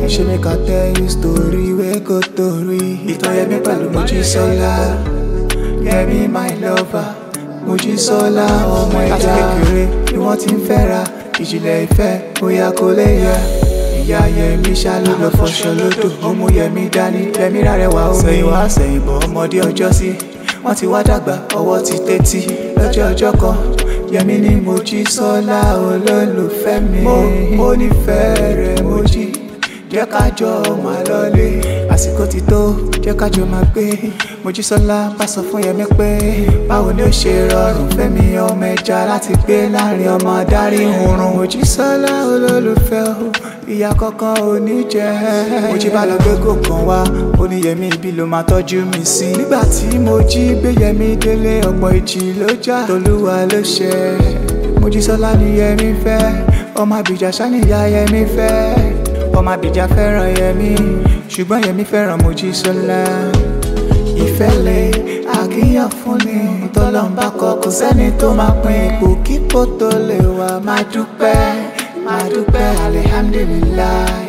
ṣe make I tell you story wey go tori. Ìtàn Yẹmí pẹ̀lú Mojísọ́lá. Yẹmí my lover. Mojísọ́lá ọmọ ẹja. Láti kékeré ni wọ́n ti ń fẹ́ra. Ìjìnlẹ̀ ìfẹ́ bóyá kò lè yẹ. Ìyá Yẹmí ṣá ló lọ fọṣọ lódò. Ó mú Yẹmí dání. Yẹmí rárẹwà omi. Sẹ́yìn wá sẹ́yìn bọ̀ ọmọdé ọjọ́ sí. Wọ́n ti wá dàgbà ọwọ́ ti tẹ́tí. Lọ́jọ́ ọjọ́ kan Yẹmí ní Mojísọ́lá olólùfẹ́ mi. Mo mo nífẹ̀ẹ́ rẹ̀ Mojí. Jẹ́ ká jọ máa lọlé. Àsìkò ti tó, jẹ́ ká jọ máa gbé. Mojísọ́lá bá sọ fún Yẹmí pé báwo ni ó ṣe rọrùn fẹ́mi ọmọ ẹja láti gbé láàrin ọmọ adarí oorun. Mojísọ́lá olólùfẹ́ o, ìyá kankan ò ní jẹ́. Mojí bá lọ gbé gòkan wá, ó ní Yẹmí ibi ló máa tọ́jú mi sí. Nígbà tí Mojí gbé Yẹmí délé, ọ̀pọ̀ ìjì ló já. Tolúwa ló ṣe. Mojísọ́lá ni Yẹmí fẹ́, ọmọ Àbíjà ṣá ni ìyá Yẹmí fẹ́ ọmọ Abija fẹ́ràn Yẹmí ṣùgbọ́n Yẹmí fẹ́ràn Mojísọ́lá ìfẹ́lẹ̀ àkíyàn fún ni tọ́lọ́mbà kọ kò sẹ́ni tó máa pín ipò kíkó tó lè wà máa dúpẹ́ máa dúpẹ́ alihamdulilayi